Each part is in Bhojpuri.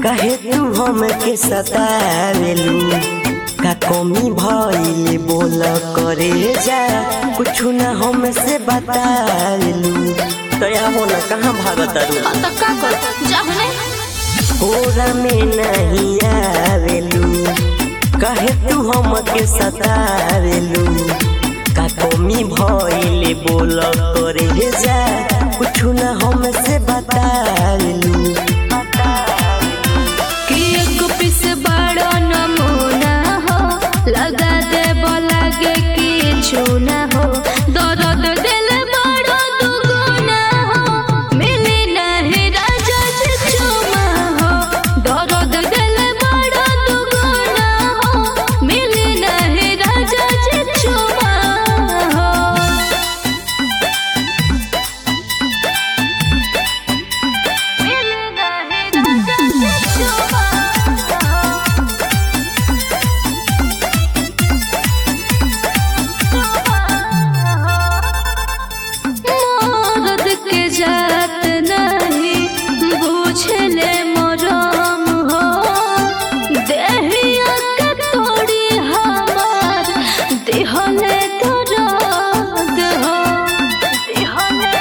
कहे तू हमके सतावेलू का कमी भइले बोल करे जा कुछ न हमसे बतावेलू तया हो न कहाँ भागत रू हाँ तो का कर जाहने कोरा में नहीं आवेलू कहे तू हमके सतावेलू का कमी भइले बोल करे जा कुछ न हमसे बतावेलू कि एक पीस बड़ो नमूना हो लगा दे लगे किछु ना हो दर्द दिल बड़ो दुगुना हो मिली नहीं राजा जी चुमा हो दर्द दिल बड़ो दुगुना हो मिली नहीं राजा जी चुमा हो मरद के जात नहीं बुझले मरम हो देहिया के तोड़ी हमार देहले दर्द हो देहले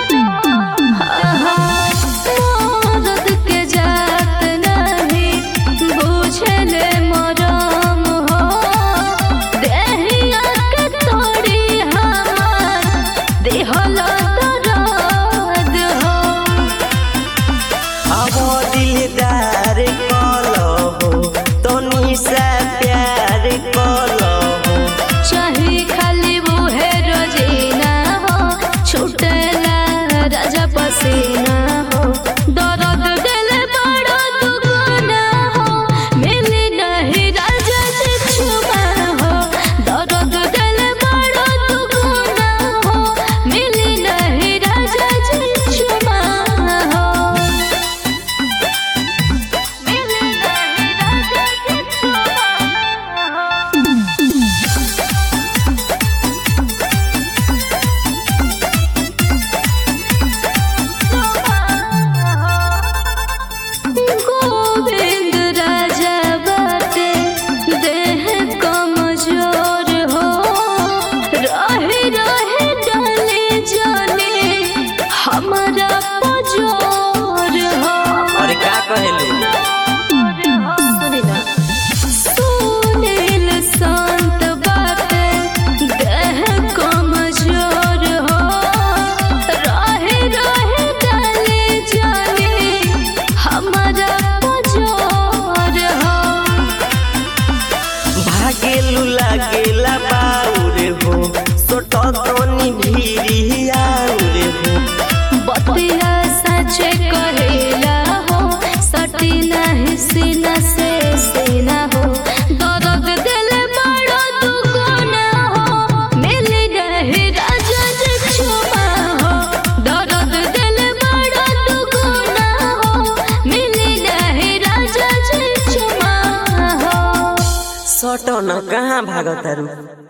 मरद के जात नहीं बुझले मरम हो देहिया के तोड़ी हमार देहला दर्द हो अब दिलदार कलो हो तनी सा प्यार कलो हो चाहे खाली मुहे रोजीना हो छूटेला राजा पसीना हो दर्द दिल बड़ा दुगुना हो मिली नहीं राजा जी छुमा हो दर्द दिल बड़ा दुगुना हो मिली नहीं राजा जी छुमा हो मिली नहीं राजा जी छुमा हो गोविंद राजा बाटे देह कमजोर हो रहे रहे डाले जाने हमारा पजोर हो अरे का कहेलू सुनील शांत बाटे देह कमजोर हो रहे रहे डाले जाने हमारा पजोर हो भागेलू लागेला बाउर हो सोटो तनी भीरी आउर हो बतिया सचे कहेला हो सटी नहीं सीना से सीना हो दर्द दिल बड़ो दुगुना हो मिली नहीं राजा जी छुमा हो दर्द दिल बड़ो दुगुना हो मिली नहीं राजा जी छुमा हो सोटो न कहाँ भागत रू